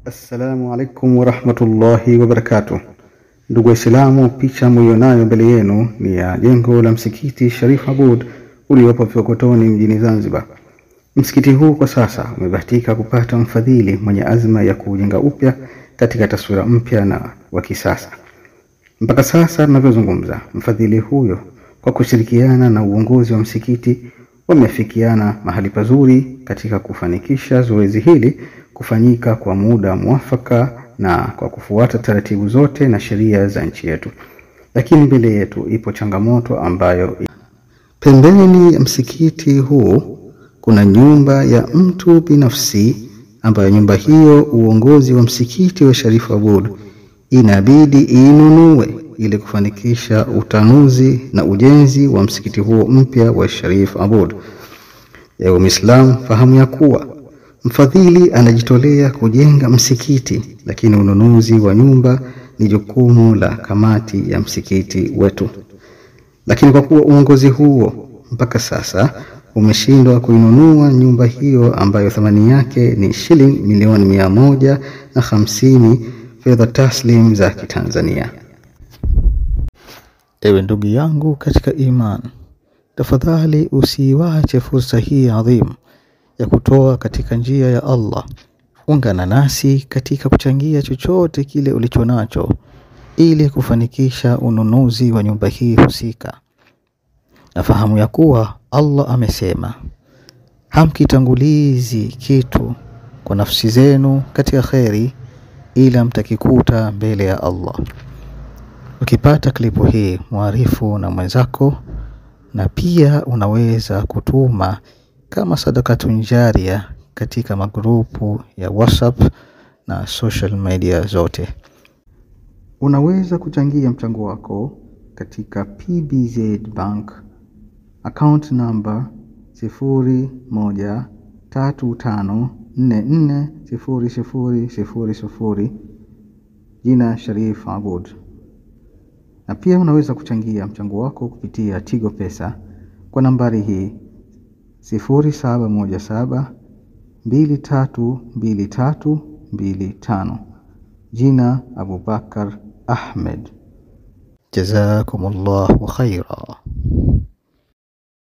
Assalamu alaikum warahmatullahi wabarakatuh. Ndugu Waislamu, picha mlionayo mbele yenu ni ya jengo la msikiti Sharif Aboud uliopo Vikokotoni mjini Zanzibar. Msikiti huu kwa sasa umebahatika kupata mfadhili mwenye azma ya kuujenga upya katika taswira mpya na wa kisasa. Mpaka sasa tunavyozungumza, mfadhili huyo kwa kushirikiana na uongozi wa msikiti wamefikiana mahali pazuri katika kufanikisha zoezi hili kufanyika kwa muda mwafaka na kwa kufuata taratibu zote na sheria za nchi yetu. Lakini mbele yetu ipo changamoto ambayo pembeni ya msikiti huu kuna nyumba ya mtu binafsi ambayo nyumba hiyo uongozi wa msikiti wa Sharif Aboud inabidi inunue ili kufanikisha utanuzi na ujenzi wa msikiti huo mpya wa Sharif Aboud. Ewe Muislam, fahamu ya kuwa mfadhili anajitolea kujenga msikiti, lakini ununuzi wa nyumba ni jukumu la kamati ya msikiti wetu. Lakini kwa kuwa uongozi huo mpaka sasa umeshindwa kuinunua nyumba hiyo ambayo thamani yake ni shilingi milioni mia moja na hamsini fedha taslim za Kitanzania. Ewe ndugu yangu katika iman, tafadhali usiiwache fursa hii adhimu ya kutoa katika njia ya Allah. Ungana nasi katika kuchangia chochote kile ulicho nacho ili kufanikisha ununuzi wa nyumba hii husika. Nafahamu ya kuwa Allah amesema, hamkitangulizi kitu kwa nafsi zenu katika kheri ila mtakikuta mbele ya Allah. Ukipata klipu hii mwarifu na mwenzako, na pia unaweza kutuma kama sadakatun jaria katika magrupu ya WhatsApp na social media zote. Unaweza kuchangia mchango wako katika PBZ Bank account number sifuri moja tatu tano nne nne sifuri sifuri sifuri sifuri jina Sharif Aboud, na pia unaweza kuchangia mchango wako kupitia Tigo Pesa kwa nambari hii sifuri saba moja saba mbili tatu mbili tatu mbili tano jina Abubakar Ahmed. Jazakumullahu khaira.